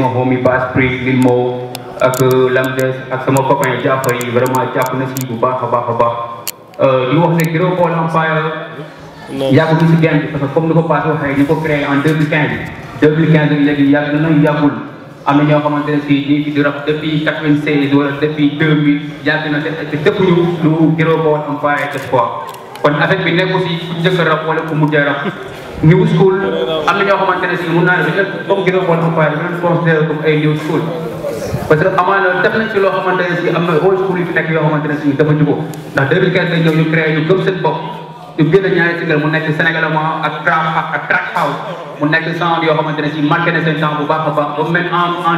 ma homie Bass Prix Lil Mo ak Lamdes ak sama copain Jaafar yi vraiment jàpp na si bu baax a baax a baax di wax ne Giro Ball Empire yàggu bi si game bi parce que comme ni ko passé waxee ñu ko créé en 2015 2015 léegi yàgg na yàggul am na ñoo xamante ne si ñu ngi di rap depuis 96 wala depuis 2000 yàgg na te te defuñu lu Giro Ball Empire def quoi kon affaire bi nekku si ku njëkk a rap wala ku mujj a rap new school am na ñoo xamante ne si mun naa ne dañu leen comme Giro Ball Empire dañu leen considéré comme ay new school parce que amaana def nañ ci loo xamante ne si am na old school yi fi nekk yoo xamante ne si dafa ñu ko ndax 2015 lañ ñëw ñu créé ñu gëm seen bopp ñu génn ñaari single mu nekk sénégalement ak trap ak ak track house mu nekk sound yoo xamante ne si marqué na seen temps bu baax a baax ba même en en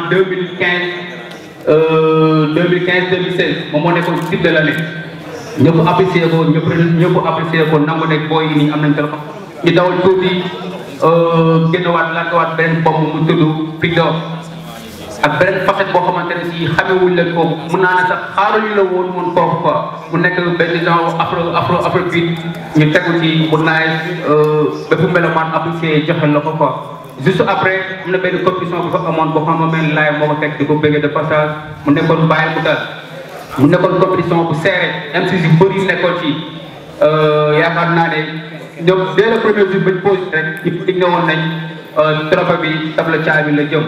2015 2015 2016 moom moo nekkoon titre de l'année ñëpp apprécié ko ñëpp ñëpp apprécié ko nangu ne booy yi nii am nañ téléphone ñu dawal tuuti génnewaat lantewaat beneen bopp mu tudd Big Dog ak beneen facette boo xamante ne si xamewuñ leen ko mun naa ne sax xaaruñu la woon woon kooku quoi mu nekk benn genre afro afro afro beat ñu tegu ci mu naay bépp melomaan apprécié joxe la ko quoi juste après am na benn compétition bu fa amoon boo xam ne benn laay moo ko teg di ko bëggee de passage mu nekkoon bàyyi mu dal mu nekkoon compétition bu serré MC yu bëri nekkoon ci yaakaar naa ne ñoom dès le premier jour bañ pose rek ñëpp dig ne woon nañ trophée bi table caabi la jëm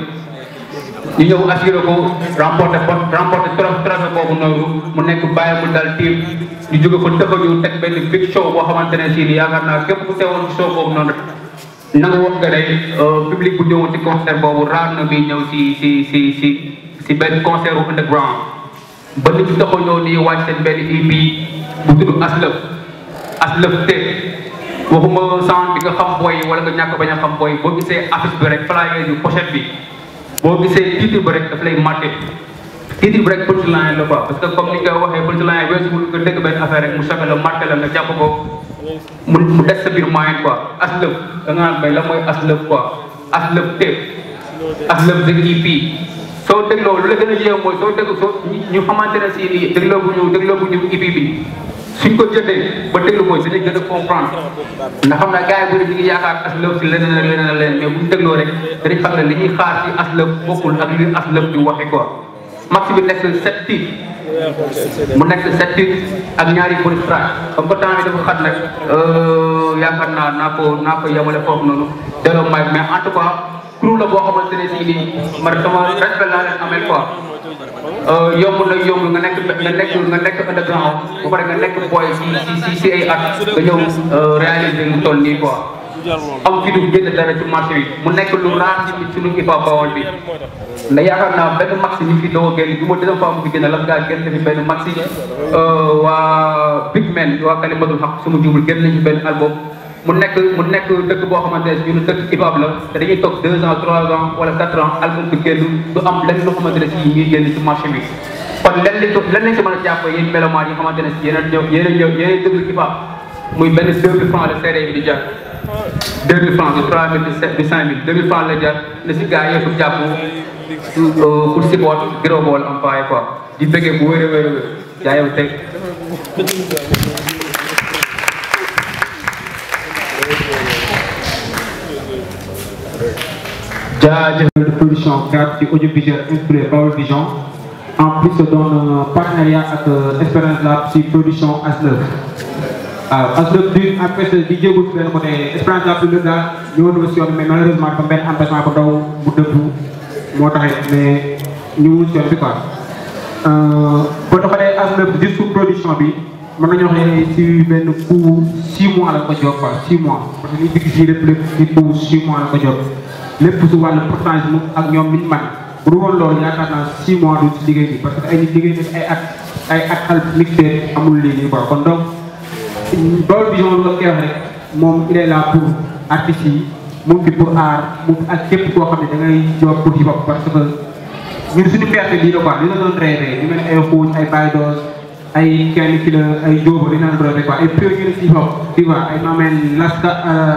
ñu ñëw assuré ko remporté remporté trophée boobu noonu mu nekk bàyyi mu dal team ñu jóge fa tëfa ñu teg benn big show boo xamante ne si ni yaakaar naa képp ku teewoon show boobu noonu na nga wax nga ne public bu ñëwoon ci concert boobu raar na bi ñëw si si si si si benn concert bu underground ba nit ñu taxaw ñëw nii wàcc seen benn EP bu tudd aslëf aslëf te waxuma sound bi nga xam booy wala nga ñàkk bañ a xam booy boo gisee affiche bi rek flyer yu pochette bi boo gisee titre bi rek daf lay marqué titre bi rek punchline la quoi parce que comme ni nga waxee punchline weesu nga dégg benn affaire rek mu choqué la marqué la nga jàpp ko mu mu des sa biir moyen quoi aslëf da nga naan bay la mooy aslëf quoi aslëf tape aslëf the EP soo dégloo lu la gën a yéew mooy soo dégg soo ñu xamante ne si nii dégloo bu ñu dégloo bu ñu EP bi suñ ko jëndee ba déglu ko dinañ gën a comprendre ndax xam naa gars yi bëri ñu ngi yaakaar aslëf si leneen ak leneen ak leneen mais bu ñu dégloo rek dañuy xam ne li ñuy xaar si aslëf bokkul ak li aslëf di waxe quoi max bi nekk sept titres mu nekk sept titres ak ñaari bonus track comme que temps bi dafa xat nag yaakaar naa naa ko naa ko yemale foofu noonu delloo may mais en tout cas crew la boo xamante ne si nii man sama respect laa leen amel quoi yomb na yomb nga nekk nga nekk nga nekk underground bu pare nga nekk boy si si si si ay at nga ñëw réaliser lu toll nii quoi am fi du génn dara ci marché bi mu nekk lu raar ci suñu hip hop bawol bi nda yaakaar naa benn maxi ñu fi doo génn bi ma deuxième fois mu fi génn la gaa génn fi benn maxi waa big man waa kalimatul xaq suma jubul génn nañu benn album mu nekk mu nekk dëkk boo xamante ne ñun dëkk hip hop la te dañuy toog deux ans trois ans wala quatre ans album bi génn du am lenn loo xamante ne si ñuy génn ci marché bi kon lenn lañ ko lenn lañ si mën a jàpp yéen mélomanes yi xamante ne si yéen a ñëw yéen a ñëw yéen a déglu hip hop muy benn deux mille francs la CD bi di jar deux mille francs du trois mille du cinq mille deux mille francs la jar na si gars yëpp jàpp pour support Giro Ball Empire quoi di bëggee bu wér a wér a wér jaayew teg jaajëfal de production gratuite audiovisuelle inspirée Baol Vision en plus se donne partenariat ak Espérance Lab si production Aslëf waaw Aslëf du en fait di jéegul benn côté Espérance Lab bi daal ñëwoon na si yoon mais malheureusement dafa benn empêchement bu ndaw bu dëddu moo taxit mais ñu si yoon bi quoi boo taxalee Aslëf juste pour production bi mën nañu wax ne si benn coup six mois la ko jox quoi six mois parce que li digg si lépp lépp si coup six mois la ko jox lépp su wàllu pourcentage mu ak ñoom liñ man bu dul woon loolu yaakaar naa six mois du ci liggéey bi parce que ay nit liggéey nañ ay at ay at al mixé amul lii nii quoi kon donc Baol Vision lu koy wax rek moom il est là pour artistes yi mu ngi pour art mu ak képp koo xam ne da ngay jox pour hip hop parce que ñun suñu fierté lii la quoi li la doon rêvé ñu mel ay xuuñ ay baydos ay kenn ki la ay jóoba li naan rêvé quoi ay pionniers hip hop tu vois ay mameen laska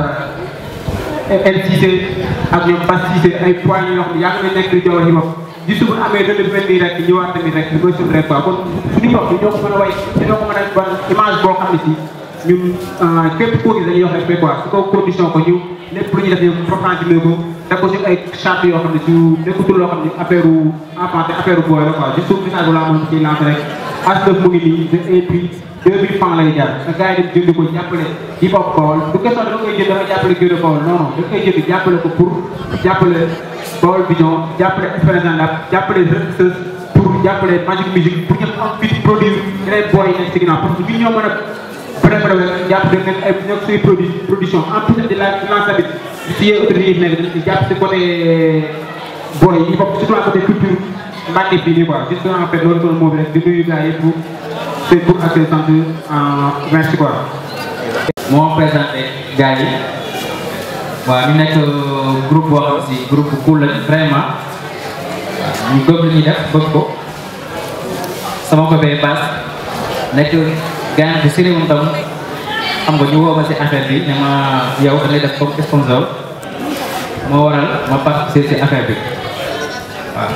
LCC ak ñoom Bas Cissé ay points yoo xam ne yàgg na nekk di jaww ji bopp di suba amee dana mel nii rek ñëwaat tamit rek li koy suñu rek quoi kon suñu bopp ñoo ko mën a way ñoo ko mën a ban image boo xam ne si ñun képp koo gis dañuy wax respect quoi su ko condition ko ñu lépp lu ñuy def ñu proprement ko def ko ci ay charte yoo xam ne su nekkutul loo xam ne affaire enfant te affaire booy la quoi juste message bu laa moom ciy lancé rek as mu ngi nii et puis deux mille francs lay jar nga gars yi dem jënd ko jàppale hip hop Baol du question da nga koy jënd dafa jàppale Gueule Baol non non da nga koy jënd jàppale ko pour jàppale Baol Vision jàppale Espérance Lab jàppale Rëkk pour jàppale Magic Music pour ñëpp am fit produit yeneen booy yi nekk ci ginnaaw parce que ñun ñoo mën a bref bref jàpp dañ nekk ay ñoo suy produit production en plus de la finance bi si yee autorités yi nekk dañ ci jàpp si côté booy yi hip hop surtout en côté culture Mbacke fii nii quoi juste en fait loolu doon moo bi rek di nuyu gars yi pour seen pour ak seen sant merci quoi. moo présenté gars yi waaw ñu nekk groupe boo xam si groupe bu cool lañ vraiment waaw ñu gëm li ñuy def bëgg ko sama copain Bass nekk gars bu sérieux moom tam xam nga ñu woo ma si affaire bi ne ma yow da ngay def comme sponsor moo waral ma participer si affaire bi waaw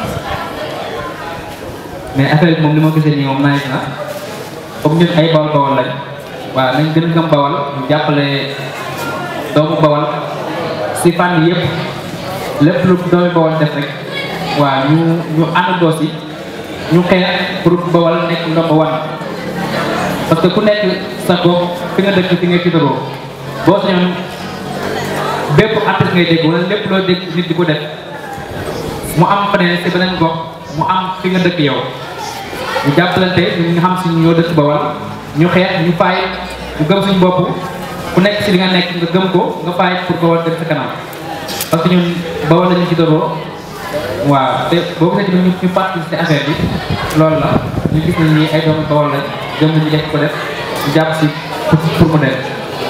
mais affaire bi moom li ma gisee nii moom nice na comme ñun ay bawal bawal lañ waaw nañ gën a gëm bawal ñu jàppale doomu bawal si fànn yëpp lépp lu doomu bawal def rek waaw ñu ñu àndandoo si ñu xeex pour bawal nekk ndomba wan parce que ku nekk sa gox fi nga dëkk fi nga tiitaroo boo sañoon bépp artiste ngay dégg wala lépp loo dégg nit di ko def mu am feneen si beneen gox mu am fi nga dëkk yow ñu jàppalante ñu nga xam si ñoo dëkk bawal ñu xeex ñu faay ñu gëm suñu bopp ku nekk si li nga nekk nga gëm ko nga faay pour bawal dem sa kanam parce que ñun bawal lañu ci doroo waaw te boo gisee tamit ñu ñu participer si affaire bi loolu la ñu gis nañ ni ay doomu bawal lañ gëm nañu def ko def ñu jàpp si pour pour mu dem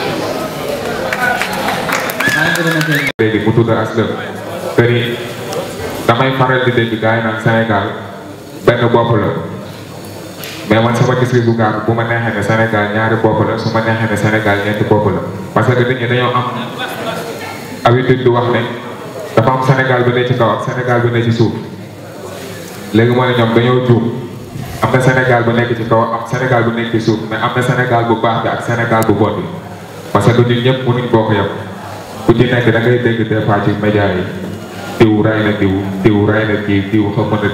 léegi mu tudd Aslem te ni damay faral di dégg gars yi naan Sénégal benn bopp la mais man sama gis-gis bu gaaw bu ma neexee ne Sénégal ñaari bopp la su ma neexee ne Sénégal ñeenti bopp la parce que nit ñi dañoo am habitude di wax ne dafa am Sénégal bi ne ci kaw ak Sénégal bi ne ci suuf léegi moo ne ñoom dañoo juum am na Sénégal bu nekk ci kaw am Sénégal bu nekk ci suuf mais am na Sénégal bu baax bi ak Sénégal bu bon bi parce que nit ñëpp mënuñ bokk yem ku ci nekk da ngay dégg des fois ci média yi diw ray na diw diw ray na kii diw xam na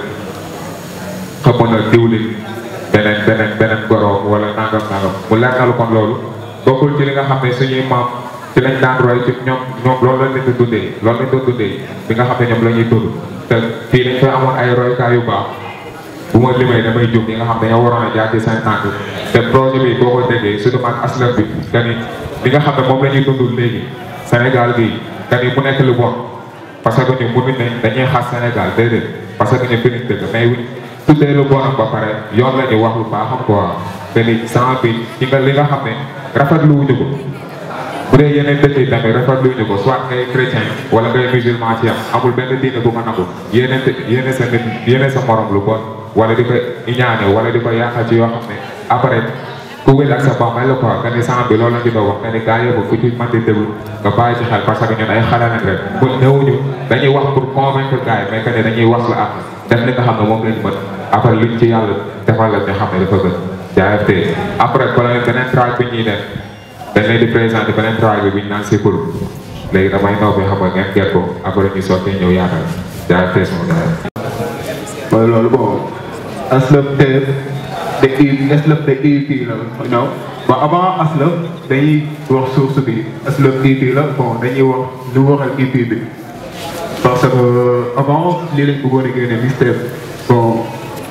xam na diwlin beneen beneen beneen goroom wala nangam nangam mu leer na lu kon loolu bokkul ci li nga xam ne suñuy maam ci lañ daan roy ci ñoom ñoom loolu lañ leen di dundee loolu lañ doon dundee bi nga xam ne ñoom la ñuy dund te fii dañ fay amoon ay roykaay yu baax bu ma limay damay jub ñi nga xam ne dañoo waroon a jaar ci seen tànk te projet bi boo ko déggee surtout ak aslam bi que ni li nga xam ne moom la ñuy dund léegi Sénégal gi que ni mu nekk lu bon parce que ñu mënuñ ne dañuy xas Sénégal déedéet parce que ñu fi ñu dëgg mais tuddee lu bonam ba pare yoon la ñu wax lu baaxam quoi te ni sang bi ci nga li nga xam ne rafetlu wuñu ko bu dee yeneen dëkk yi tamit rafetlu wuñu ko soit ngay chrétien wala ngay musulman ci am amul benn diine bu ma nangu yéene yéene sa nit yéene sa morom lu bon wala di ko iñaane wala di ko yàqal ci yoo xam ne après ku wér ak sa bambay la quoi nga ni sang bi loolu la ñu doon wax nga ni gaa yëpp ku ci mën di déglu nga bàyyi ci xel parce que ñun ay xale nañ rek bu ñëwuñu dañuy wax pour convaincre gars yi mais que ne dañuy wax la am def li nga xam ne moom lañ mën après liñ ci yàlla defal la ñu xam ne dafa gën jaayante après bala leen beneen track bi ñuy def dañ leen di présenté beneen track bi bi ñu naan Sikul léegi damay naw bi xam nga ngeen gert ko après ñu sotti ñëw yaatal jaayante sama gars mooy loolu bon Aslem te de i Aslem de EP la you know bon avant Aslem dañuy wax source bi Aslem EP la bon dañuy wax lu waral EP bi parce que avant lii lañ bëggoon a génne mixtape bon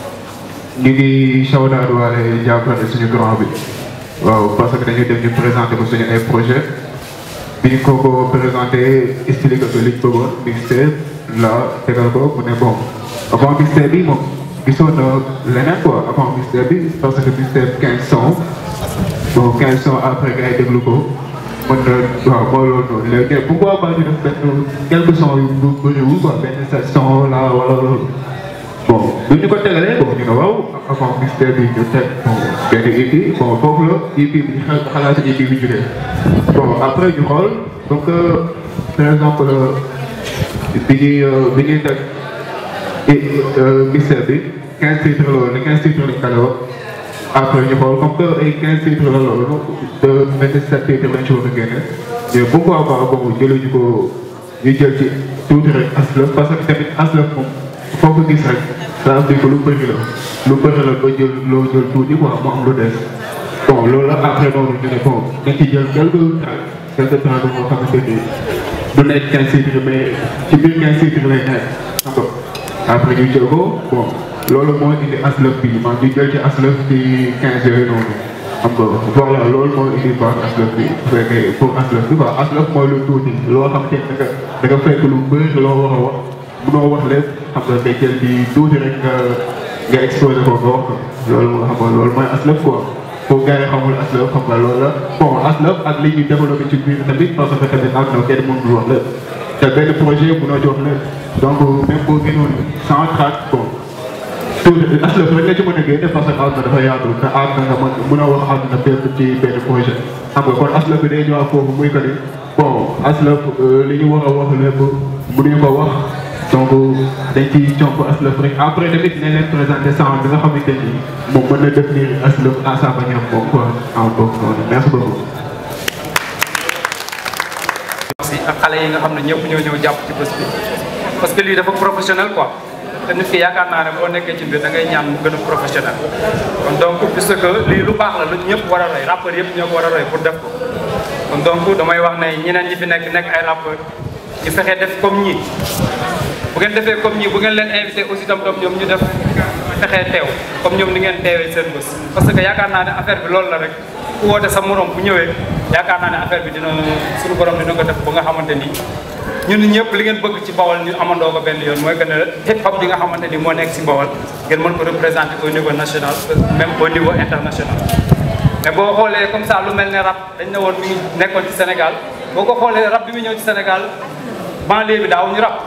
ñu ngi shawdaat waale jàppale suñu grand bi waaw parce que dañuy dem ñu présenté ko suñu ay projet bi ñu ko ko présenté expliqué ko liñ bëggoon mixtape la tegal ko mu ne bon avant mixtape bi moom gisoon na leneen quoi avant mixtape bi parce que mixtape quinze sons bon quinze sons après gars yi déglu ko mën na waaw mooy loolu noonu léegi pourquoi pas ñu def benn quelques sons yu bëriwul quoi benn sept sons la wala loolu bon bu ñu ko tegalee bon ñu ne waaw avant mixtape bi ñu teg bon benn EP bon foofu la EP bi ñu xel xalaat EP bi jógee bon après ñu xool donc par exemple bi ñuy bi ñuy teg mixtape bi quinze titres la woon quinze titres lañ kale woon après ñu xool comme que ay 15 titres la loolu de 27 titres lañ ci war a génne mais pourquoi pas boobu jëluñu ko ñu jël ci tuuti rek aslëf parce que tamit aslëf moom foo ko gis rek ça veut dire que lu bëri la lu bëri la ba jël loo jël tuuti quoi mu am lu des bon loolu la après noonu ñu ne bon dañ ci jël quelque temps quelque temps bi moo xamante ni du nekk 15 titres mais ci biir 15 titres lay nekk xam nga après ñu jël ko bon loolu moo indi aslëf bi man ñu jël ci aslëf ci 15 yooyu noonu xam nga voilà loolu moo indi baax aslëf bi bu fekkee pour aslëf bi quoi aslëf mooy lu tuuti loo xam te da nga da nga fekk lu bëri loo war a wax munoo wax lépp xam nga day jël di tuuti rek nga nga exposé ko nga wax ko loolu moo xam nga loolu mooy aslëf quoi pour gars yi xamul aslëf xam nga loolu la bon aslëf ak li ñu développé ci biir tamit parce que tamit am na kenn mënul wax lépp te benn projet mënoo jox lépp donc même boo gënoon sans trac bon tuuti aslëf rek nga ci mën a génne parce que àdduna dafa yaatu te àdduna nga mën mën a wax àdduna bépp ci benn projet xam nga kon aslëf bi day ñëwaat foofu muy que ni bon aslëf li ñu war a wax lépp mënuñu ko wax donc dañ ciy comp aslëf rek après tamit nañ leen présenté sang bi nga xamante ni moom mën na définir aslëf à sa manière moom quoi en boobu noonu merci beaucoup. si ak xale yi nga xam ne ñëpp ñoo ñëw jàpp ci bés bi parce que lii dafa professionnel quoi te nit ki yaakaar naa ne boo nekkee ci mbir da ngay ñaan mu gën a professionnel kon donc puisque lii lu baax la lu ñëpp war a roy rappeurs yëpp ñoo ko war a roy pour def ko kon donc damay wax ne ñeneen ñi fi nekk nekk ay rappeurs ñu fexe def comme ñii bu ngeen defee comme ñii bu ngeen leen invité aussi tam tam ñoom ñu def fexee teew comme ñoom ni ngeen teewee seen bés parce que yaakaar naa ne affaire bi loolu la rek ku woote sa morom bu ñëwee yaakaar naa ne affaire bi dina suñu borom dina ko def ba nga xamante ni ñun ñëpp li ngeen bëgg ci Bawol ñu amandoo ko benn yoon mooy que ne hip hop bi nga xamante ni moo nekk si Bawol ngeen mën ko représenter au niveau national même au niveau international mais boo xoolee comme ça lu mel ne rap dañ ne woon mi ngi nekkoon ci Sénégal boo ko xoolee rap bi mu ñëw ci Sénégal banlieue bi daaw ñu rap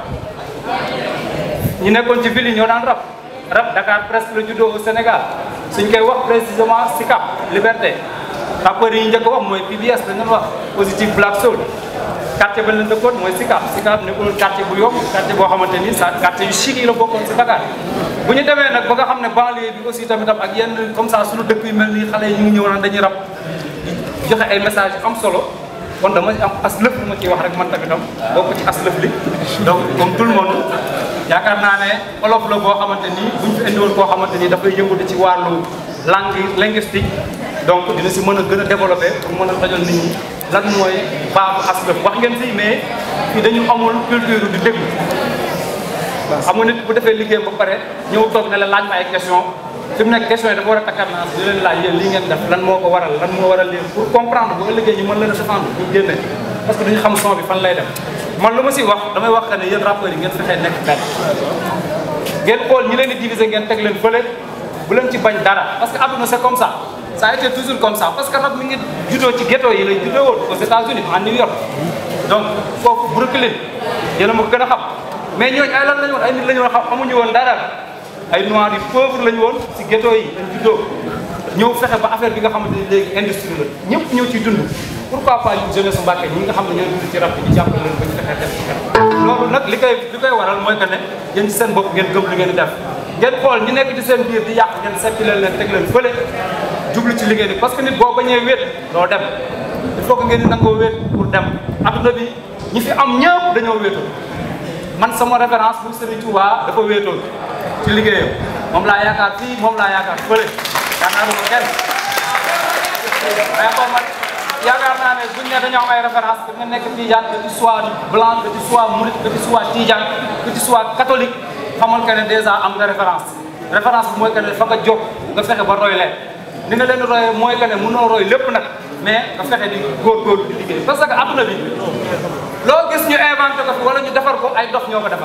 ñu nekkoon ci ville yi ñoo daan rap rap Dakar presque la juddoo au Sénégal suñ koy wax précisément Sicap Liberté rappeurs yi ñu njëkk a wax mooy PBS dañ doon wax Positive Black Soul quartier ba leen dëkkoon mooy Sicap Sicap nekkul quartier bu yomb quartier boo xamante ni sa quartier yu chic yi la bokkoon si Dakar bu ñu demee nag ba nga xam ne banlieue bi aussi tamit ak yenn comme ça suñu dëkk yu mel nii xale yi ñu ngi ñëw naan dañuy rap di joxe ay message yu am solo kon dama am as lëf lu ma ciy wax rek man tamitam bokk ci as lëf li donc comme tout le monde yaakaar naa ne olof la boo xamante ni buñ fi indiwoon koo xamante ni dafay yëngatu ci wàllu langue linguistique donc dina si mën a gën a développé pour mën a dajal nit ñi lan mooy baabu as lëf wax ngeen si mais fii dañu amul culture di déglu xam nga nit bu defee liggéeyam ba pare ñëw toog ne la laaj ma ay question fi mu nekk question yi dafa war a takkar naa di leen laaj yéen lii ngeen def lan moo ko waral lan moo waral leen pour comprendre bu ëllëgee ñu mën leen a défendre ñu génne parce que duñu xam son bi fan lay dem man lu ma si wax damay wax que ne yéen rappeurs yi ngeen fexee nekk benn ngeen xool ñi leen di diviser ngeen teg leen fële bu leen ci bañ dara parce que àdduna c'est comme ça ça a été toujours comme ça parce que rap mi ngi juddoo ci ghetto yi lay juddoo woon aux États-Unis en New York donc foofu Brooklyn yéen a ma ko gën a xam mais ñooñu ay lan lañu woon ay nit lañu woon xam amuñu woon dara ay noirs yu pauvre lañu woon si ghetto yi lañ juddoo ñëw fexe ba affaire bi nga xamante ni léegi industrie la ñëpp ñëw ciy dund pourquoi pas ñu jeunesse Mbàkke ñi nga xam ne ñoo dund ci rap bi ñu jàppale leen ba ñu fexee def ci kanam loolu nag li koy li koy waral mooy que ne yéen ci seen bopp ngeen gëm li ngeen di def ngeen xool ñi nekk ci seen biir di yàq ngeen seppi leen leen teg leen fële jublu ci liggéey bi parce que nit boo bañee wéet doo dem il faut que ngeen di nangoo wéet pour dem adduna bi ñi fi am ñëpp dañoo wéetoon man sama référence bu Serigne Touba dafa wéetoon ci liggéeyam moom laa yaakaar fii moom laa yaakaar fële yaakaaruma ko kenn mais kon man yaakaar naa ne buñ ne dañoo am ay référence da nga nekk Tijaan que tu sois blanc que tu sois mouride que tu sois Tijaan que tu sois catholique xamal que ne déjà am nga référence référence bi mooy que ne fa nga jóg nga fexe ba roy leen ni nga leen royee mooy que ne mënoo roy lépp nag mais nga fexe di góorgóorlu di liggéey parce que adduna bi loo gis ñu inventé ko fi wala ñu defar ko ay dof ñoo ko defar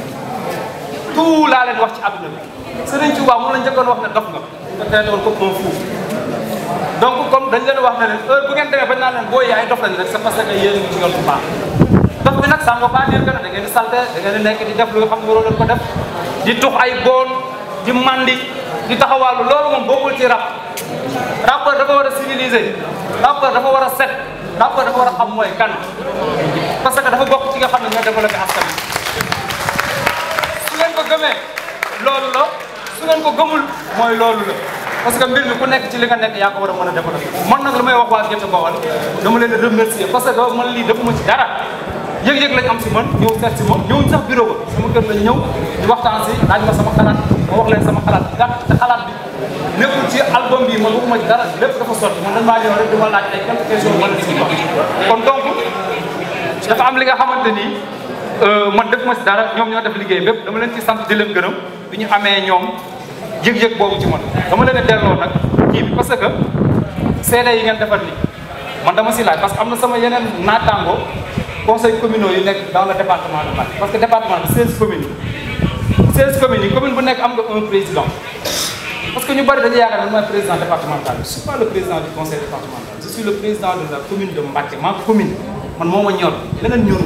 tout laa leen wax ci adduna bi Sëriñ Tuubaa moom la njëkkoon wax ne dof nga nga teetoon ko un fou donc comme dañ leen wax ne leen heure bu ngeen demee bañ naan leen booy ay dof lañ rek c'est parce que yéen a ngi ci yoon bu baax dof bi nag ça ne veut pas dire que da ngeen di salté da ngeen di nekk di def lu nga xam ne waroo leen ko def di tux ay boon di mandi di taxawaalu loolu moom bokkul ci rap rappeur dafa war a civiliser rappeur dafa war a set rappeur dafa war a xam mooy kan parce que dafa bokk ci nga xam ne ñoo développé askan bi su ngeen ko gëmee loolu la su ngeen ko gëmul mooy loolu la parce que mbir mi ku nekk ci li nga nekk yaa ko war a mën a développer man nag lu may wax waa Gént Bawol dama leen di remercier parce que man lii defuma ci dara yëg-yëg lañ am si man ñëw seet si ma ñëwuñ sax bureau ba sama kër lañ ñëw di waxtaan si laaj ma sama xalaat ma wax leen sama xalaat gàtt te xalaat bi nekkul ci album bi man waxuma ci dara lépp dafa sotti man dañ maa ñëw rek di ma laaj ay quelques questions man di si wax kon donc dafa am li nga xamante ni man defuma si dara ñoom ñoo def liggéey bépp dama leen ci sant di leen gërëm bi ñu amee ñoom yëg-yëg boobu ci man dama leen a delloo nag kii bi parce que seede yi ngeen defar nii man dama si laaj parce que am na sama yeneen naataango conseil communaux yu nekk dans le département de Mbacké parce que département bi 16 communes yi 16 communes yi commune bu nekk am nga un président parce que ñu bari dañuy yaakaar ne mooy président départemental je suis pas le président du conseil départemental je suis le président de la commune de Mbacké ma commune man moo ma ñor leneen ñor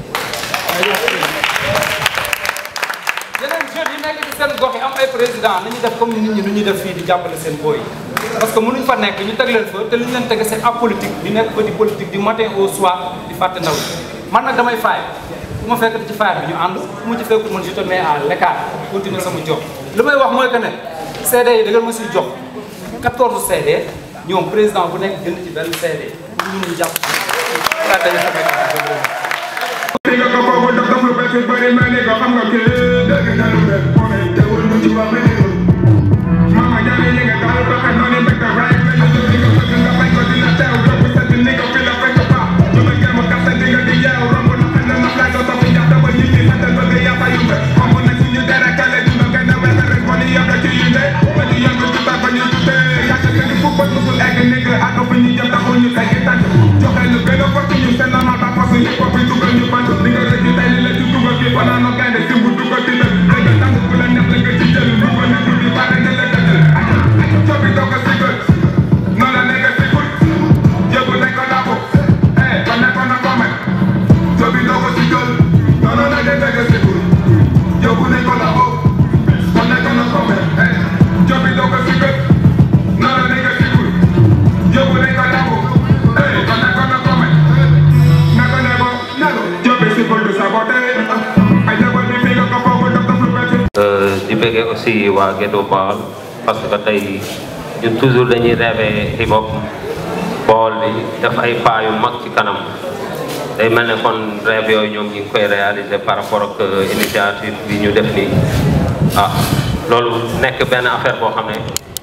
yeneen jeunes yi nekk ci seen gox yi am ay président nañu def comme nit ñi nu ñuy def fii di jàppale seen booy parce que mënuñ fa nekk ñu teg leen fa te li ñu leen tege c'est apolitique di nekk fa di politique du matin au soir di fàtte ndaw man nag damay faay bu ma fekk ci faay bi ñu ànd bu ma ci fekkul man je te mets à l'écart continuer sama job li may wax mooy que ne CD yi da ngeen ma siy jox 14 CD ñoom président bu nekk jënd ci benn CD pour ñu mun jàpp ci dañu xamee Ni nga ko boobu daf daf lu bees yu bëri mel ni ko xam nga kii dëgg na lu bees moo ne teewul lu ci wax mel ni ko mama jaane yi nga daal ba xam noonu mbégte rek la ñu li nga bëgg nga bañ ko dina teew yóbbu sa di ni ko fi la fekk pa lu ma gëm kase di nga di yeew romb na xam ne ma flag ko topp ñax dama ñi ñi sant bëgg yaa fa yumbe xam na suñu dere kale dina gën a wex rek moo ni yem la ci yinde ma di yem ci ba ñu tuddee yàgg sa di fukk ba musul egg nekk ak fi ñu jëm taxul ñu kay tànk joxe lu gën a fott ñu seen normal ba parce que yëpp fi dugal ñu bant li nga rëcc tey li la ci dugal gi fanaan no gaynde simbu dugal ci dëkk rek nga tànk ku la neex la nga ci jël lu ko nekk di bare ne la dëggal cobi doo ko sigal noonu la nekk sigul yëbu nañ ko làmbu eh ko nekkoon na ko mel cobi doo ko sigal noonu la nekk sigul yëbu nañ ko làmbu ko nekkoon na ko mel eh cobi doo ko sigal noonu la nekk sigul yëbu nañ ko làmbu eh ko nekkoon na ko mel nako neko nako jobe sigul du saboté ay jabal bi fi nga ko foofu daf daf lu bees di bëggee aussi waa Gédo Baol parce que tey ñun toujours dañuy rêvé hip hop Baol bi def ay pas yu mag ci kanam day mel ne kon rêve yooyu ñoom ñu ngi koy réaliser par rapport ak initiative bi ñu def nii ah loolu nekk benn affaire boo xam ne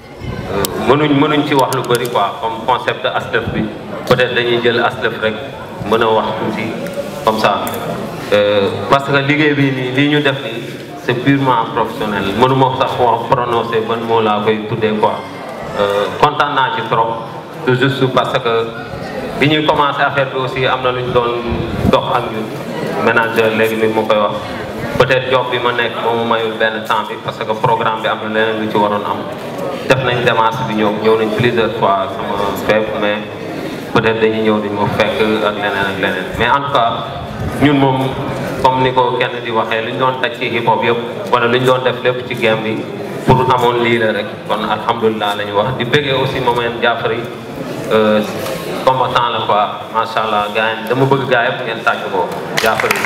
mënuñ mënuñ ci wax lu bëri quoi comme concept aslëf bi peut-être dañuy jël aslëf rek mën a wax tuuti comme ça parce que liggéey bi nii lii ñu def nii c'est purement professionnel mënuma sax wax prononcer ban moo laa koy tuddee quoi kontaan naa ci trop tout juste parce que bi ñuy commencé affaire bi aussi am na lu ñu doon dox ak ñun manager léegi mi mu koy wax peut-être job bi ma nekk moomu mayul benn temps bi parce que programme bi am na leneen lu ci waroon am def nañ démarche bi ñëw ñëw nañ plusieurs fois sama fépp mais peut-être dañuy ñëw duñ ma fekk ak leneen ak leneen mais en tout cas ñun moom comme ni ko kenn di waxee lu ñu doon taj ci hip hop yëpp wala lu ñu doon def lépp ci game bi pour amoon lii la rek kon alhamdulilah la ñu wax di bëggee aussi moment Jaafari combattant la quoi macha allah gars yi dama bëgg gars yëpp ngeen tàcc ko Jaafari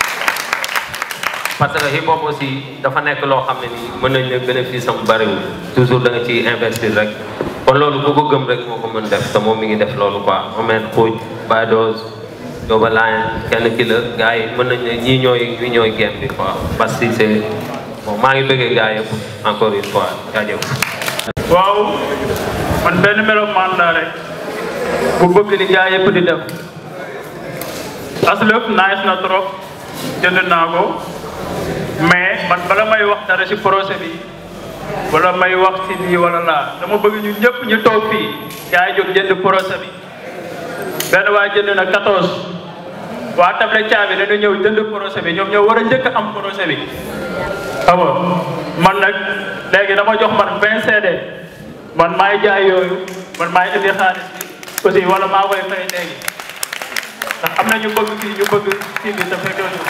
parce que hip hop aussi dafa nekk loo xam ne nii mën nañ ne bénéfice am bariwul toujours da nga ciy investir rek kon loolu ku ko gëm rek moo ko mën def te moom mi ngi def loolu quoi moment xuuj Bados Dooba Laayeen kenn ki la gars yi mën nañ ne ñii ñooy ñii ñooy game bi quoi parce que c'est bon maa ngi bëggee gars yëpp encore une fois jaajëf. waaw man benn melokaan laa rek bu bëgg li gars yëpp di def aslëf nice na trop jënd naa ko mais man bala may wax dara ci projet bi wala may wax ci lii wala laa dama bëgg ñu ñëpp ñu toog fii gars yi jóg jënd projet bi benn waay jënd na 14 waa table caabi dañu ñëw jënd projet bi ñoom ñoo war a njëkk a am projet bi xam nga man nag léegi dama jox man 20 CD man maay jaay yooyu man maay indi xaalis bi aussi wala maa koy fay léegi ndax am na ñu bëgg kii ñu bëgg kii bi te fekkee ñu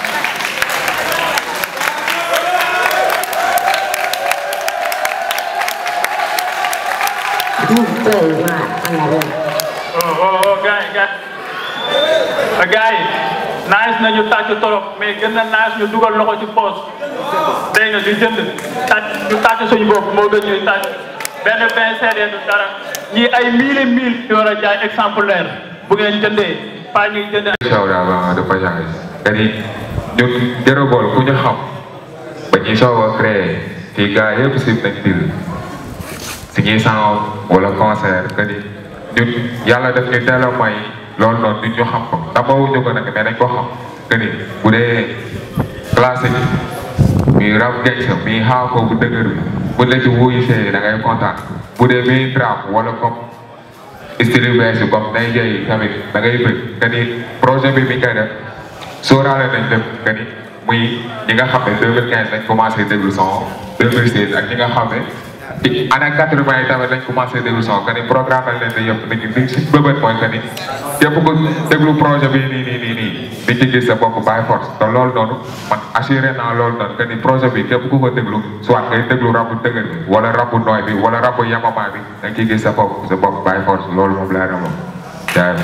oh oh oh gars yi gars yi gars yi nice na ñu tàcc torop mais gën na nice ñu dugal loxo ci poos dégg nga ñu jënd tàcc ñu tàcc suñu bopp moo gën ñuy tàcc benn vingt CD du dara ñii ay mille et mille yu war a jaay exemplaire bu ngeen jëndee pas ñuy jënd show avant de passage kani ñun Jërëbool ku ñu xam ba ñuy soog a créé fii gars yëpp si nañ dil si ñuy sound wala concert kani ñun yàlla def ñu teel a may loolu noonu nit ñu xam ko tamawuñu ko nag mais dañ ko xam kani bu dee classique muy rap gangsta muy xaako bu dëgër bi bu la ci wuyu see da ngay kontaan bu dee muy trap wala comme style yu bees yi comme nay jëy tamit da ngay bëgg que ni projet bi mi ngi koy def sóoraale nañ def que ni muy ñi nga xam ne 2015 lañ commencé déglu son 2016 ak ñi nga xam ne ci année 80 yi tamit lañ commencé déglu son que ni programme lañ leen di yëpp nit ñi liñ si bëbët mooy que ni képp ko déglu projet bi nii nii nii nii di ci gis sa bopp by force te loolu noonu man assuré naa loolu noonu que ni projet bi képp ku ko déglu soit ngay déglu rabu dëgër bi wala rabu nooy bi wala rabu yamama bi da nga ciy gis sa bopp sa bopp by force loolu moom laa demoon jaay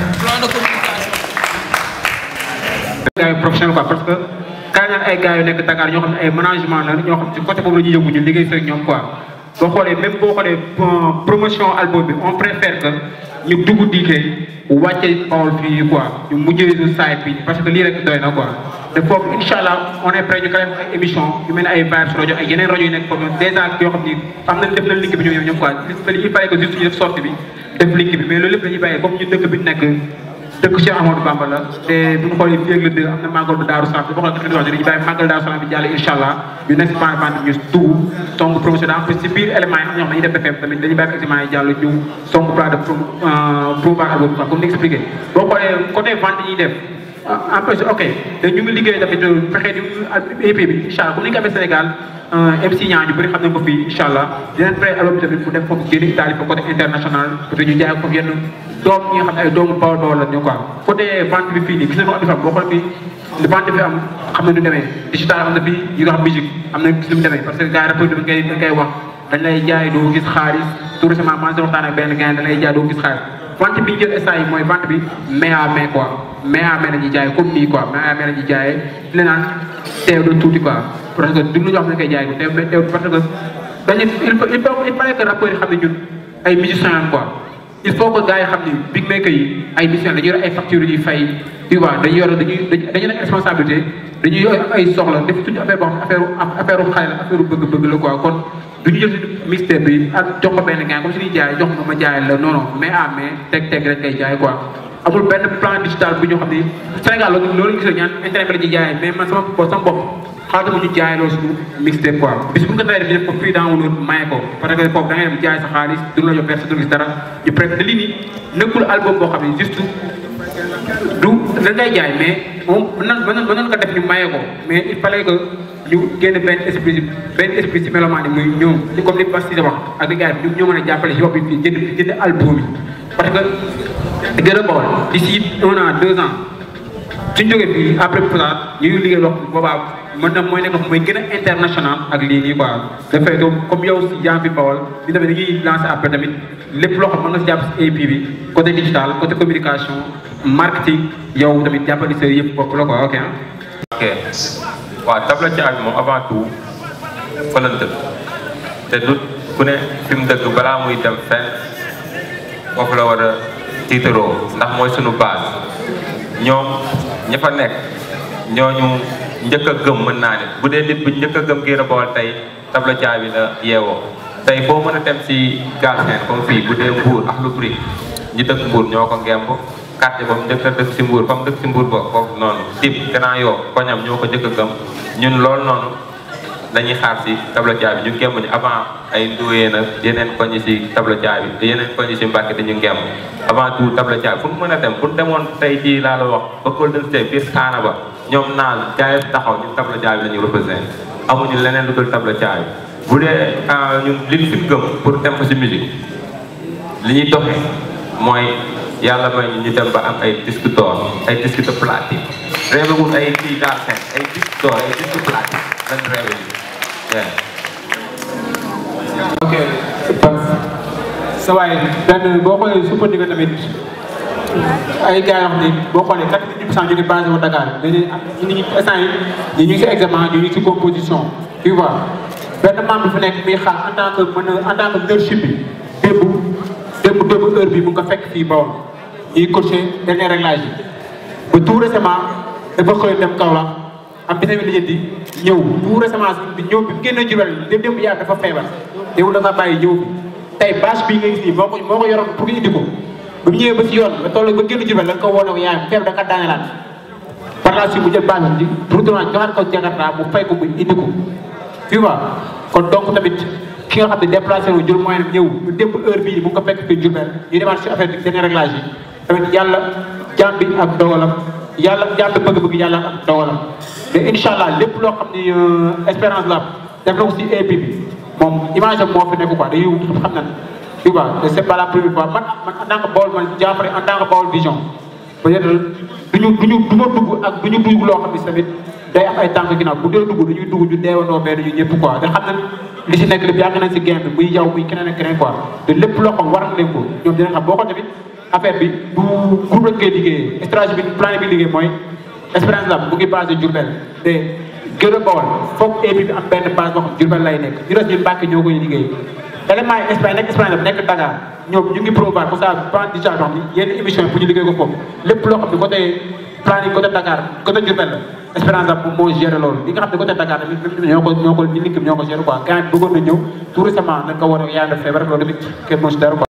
gars yi professionnel quoi parce que kaa ñaan ay gars yu nekk Dakar ñoo xam ne ay management la ñoo xam ci côté boobu la ñuy yëngu ñu liggéey fekk ñoom quoi boo xoolee même boo xoolee promotion album bi on préfère que ñu dugg diikee wàcce Bawol fii quoi ñu mujjee su site bi parce que lii rek doy na quoi te foofu incha allah on est prêt ñu koy def ay émission yu mel ne ay Vibes rajo ay yeneen rajo yu nekk foofu dèjà yoo xam ni am nañ def nañ link bi ñoom ñoom quoi il fallait que juste ñu def sortie bi def link bi mais loolu lépp dañuy bàyyi comme ñu dëkk bi nekk dëkk Cheikh Amadou Bamba la te bu ñu xoolee fii ak le deux am na màggal bu Daaru Salaam boo xoolee dañuy dañuy bàyyi màggal Daaru Salaam bi jàll incha allah ñu nekk si bande bande ñu dugg song promotion en plus si biir élément yi am ñoo xam ne dañuy def BFM tamit dañuy bàyyi examen yi jàll ñu song plat de promouvoir album quoi comme ni expliqué boo xoolee côté vente yi ñuy def en plus ok te ñu ngi liggéey tamit fexe di EP bi incha allah comme ni ñu ko amee Sénégal MC ñaa ñu bëri xam nañ ko fii incha allah yeneen pré album bi tamit mu def foofu génn Italie fa côté international peut ñu jaay ko yenn doom ñi nga xam ne ay doomu bawol bawol la ñu quoi côté vente bi fii nii gis nañu andi fam boo xool fii li vente bi am xam na nu demee digital am na fii yi nga xam musique am na gis nu mu demee parce que gars yi rapport bi dañ koy dañ koy wax dañ lay jaay doo gis xaalis tout récemment maa ngi waxtaan ak benn gars dañ lay jaay doo gis xaalis vente bi ñu jël instant yi mooy vente bi mai à mai quoi mai à mai la ñuy jaay comme nii quoi mai à mai la ñuy jaayee di la naan teew de tuuti quoi parce que du lu ñoo xam ne koy jaay teew mais teew parce que dañu il faut il faut il fallait que rappeurs yi xam ne ñun ay musiciens quoi il faut que gars yi xam ni big maker yi ay musiciens dañuy yor ay factures yu ñuy fay tu vois dañuy yor dañuy dañuy nekk responsabilité dañuy yor ay soxla def tuuti affaire boo xam affaire affaire xale la affaire bëgg-bëgg la quoi kon du ñu jël suñu mixtape bi ak jox ko benn gars comme si ñuy jaay jox ma ma jaay la non non mais à mais teg teg rek ngay jaay quoi amul benn plan digital bu ñu xam ni Sénégal loolu loolu gis ñaan internet bi la ñuy jaayee mais man sama bopp sama bopp xaatuma ñu jaay loolu suñu mixtape quoi bis bu nga tawee def ñu def ko fii dans maye ko parce que foofu da ngay dem jaay sa xaalis du la jox verse du gis dara ñu préfère lii nii nekkul album boo xam ne juste du da ngay jaay mais moom mën na mën na ko def ñu maye ko mais il fallait que ñu génn benn esprit benn esprit si mélomane yi muy ñoom ci comme li Bass di wax ak li gars yi ñu ñoo mën a jàppale hip hop bi fii jënd jënd album yi parce que gën a bawal d'ici un an deux ans suñ jógee fii après peut-être ñu ngi liggéey loo boobaa mën na mooy nekk mooy gën a international ak lii nii quoi dafay doon comme yow si yaa fi bawal ñu tamit dañuy lancer après tamit lépp loo xam mën nga si jàpp si AP bi côté digital côté communication marketing yow tamit jàppali sa yëpp bopp la quoi ok ok waaw tabla caag moom avant tout fa la dëkk te du ku ne fi mu dëkk balaa muy dem fenn foofu la war a tiitaroo ndax mooy sunu base ñoom ña fa nekk ñooñu njëkk a gëm mën naa ne bu dee nit bu njëkk a gëm Guiro Baol tey tabla caabi la yeewoo tey boo mën a dem si Galsen comme fii bu dee Mbour ak lu bari ñi dëkk Mbour ñoo ko ngemb quartier boobu njëkk a dëkk si Mbour fa mu dëkk si Mbour ba foofu noonu tip Grand Yoff koñam ñoo ko njëkk a gëm ñun loolu noonu dañuy xaar si tabla caabi ñu ngemb ñu avant ay ndóoyee nag yeneen koñi si tabla caabi te yeneen koñi si Mbàkke dañu ngemb avant tout tabla caabi fu mu mën a dem bu demoon tey jii laa la wax ba Golden State biir xaana ba ñoom naan jaay taxaw ñun tabla caabi la ñu représenté amuñu leneen lu dul tabla caabi bu dee ñun liñ fi gëm pour dem ko si musique li ñuy doxee mooy yàlla may ñu ñu dem ba am ay disque d'or ay disque de platine rêve wul ay kii daal seen ay disque d'or ay disque platine lañ rêve yi ok sa waay benn boo xoolee sukkandiku tamit ay gars yoo xam ne boo xoolee quatre-vingt-dix pour cent ñu ngi basé wu Dakar dañuy am ñu ngi instant yi ñu ngi si examen ñu ngi si composition tu vois benn membre bi fi nekk muy xaar en tant que mën en tant que leadership bi démb démb démb heure bi mu nga fekk fii Bawol ñuy coaché dernier réglage yi ba tout récemment dafa xëy dem Kaolack am bi tamit lijjanti ñëw tout récemment bi ñëw bi mu génnee Diourbel démb démb yaa dafa feebar démb dafa bàyyi ñëw bi tey bâche bii nga gis nii moo ko moo ko yoroon pour nga indi ko ba mu ñëwee ba ci yoon ba toll ba génn Diourbel da nga ko woon ak yaayam feebar da nga daanelaat par la suite mu jël bâche bi retourné joxaat ko Jakarta mu fay ko mu indi ko tu vois kon donc tamit ki nga xam ne déplacé wu jël moyen ñëw ñu démb heure bii mu ngi ko fekk fii Diourbel ñu demaat si affaire bi dernier réglage yi tamit yàlla jaam bi ak dogalam yàlla jaam bi bëgg-bëgg yàlla ak dogalam mais incha allah lépp loo xam ni espérance la def na ko si EP bi moom image am moo fi nekk quoi dañuy wut xam nañ tu vois te c'est pas la première fois man man en tant que Baol man Diafara en tant que Baol Vision peut-être duñu duñu du ma dugg ak duñu dugg loo xam ne tamit day am ay tànk ginnaaw bu dee dugg dañuy dugg ñu deewandoo mais dañu ñëpp quoi te xam nañ li si nekk lépp yàgg nañ si game bi muy yow muy keneen ak keneen quoi te lépp loo xam war na leen ko ñoom dinañ xam boo ko tamit affaire bi du groupe lañ koy liggéeyee stratégie bi plan bi liggéey mooy Espérance Lab mu ngi basé Diourbel te gën a Bawol foog épi bi am benn base boo xam Diourbel lay nekk ñu des ñun Mbàkke ñoo koy liggéey élément yi Espagne nekk Espagne Lab nekk Dakar ñoom ñu ngi promouvoir pour ça plan déjà wax ni yenn émission yi pour ñu liggéey ko foofu lépp loo xam ne côté plan yi côté Dakar côté Diourbel la Espérance Lab moom moo géré loolu li nga xam ne côté Dakar tamit même ñoo ko ñoo ko ñu liggéey ñoo ko géré quoi gars yi bëggoon na ñëw tout récemment nañ ko war a yaa def feebar loolu tamit kenn moo si dara quoi